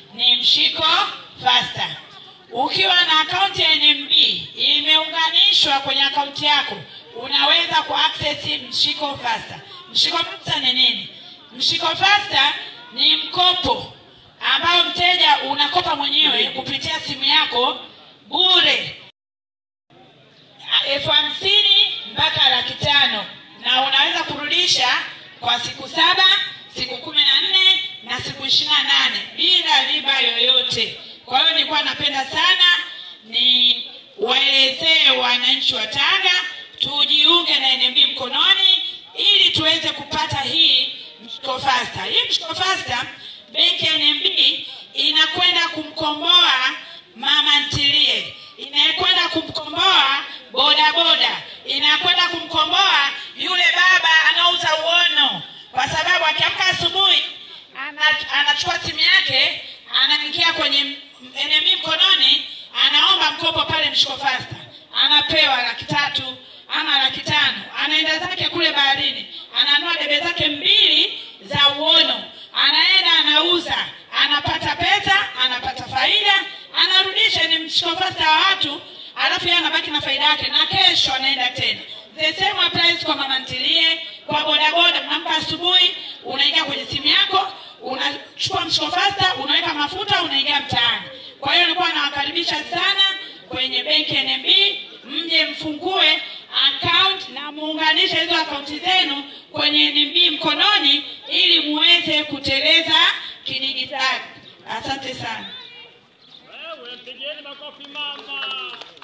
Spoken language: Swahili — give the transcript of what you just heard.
ni mshiko fasta. Ukiwa na akaunti ya NMB imeunganishwa kwenye akaunti yako, unaweza ku access mshiko fasta. Mshiko fasta ni nini? Mshiko fasta ni mkopo ambao mteja unakopa mwenyewe kupitia simu yako bure elfu hamsini mpaka laki tano na unaweza kurudisha kwa siku saba siku kumi na nne na siku ishirini na nane bila riba yoyote kwa hiyo nilikuwa napenda sana ni waelezee wananchi wa tanga tujiunge na nmb mkononi ili tuweze kupata hii mshiko fasta hii mshiko fasta benki ya nmb inakwenda kumkomboa mama ntilie inakwenda kumkomboa bodaboda inakwenda kumkomboa yule baba anauza uono kwa sababu akiamka asubuhi ana- anachukua simu yake anaingia kwenye NMB mkononi anaomba mkopo pale mshiko fasta anapewa laki tatu ama laki tano anaenda zake kule baharini ananua debe zake mbili za uono anaenda anauza anapata pesa anapata faida anarudisha ni mshiko fasta wa watu alafu yeye anabaki na faida yake na kesho anaenda tena the same applies kwa mama ntilie kwa bodaboda mnamka asubuhi unaingia kwenye simu yako unachukua mshiko fasta unaweka mafuta unaingia mtaani kwa hiyo nilikuwa nawakaribisha sana kwenye benki NMB mje mfungue account na muunganishe hizo akaunti zenu kwenye NMB mkononi ili muweze kuteleza kidigitali asante sana Wewe mpigieni makofi mama.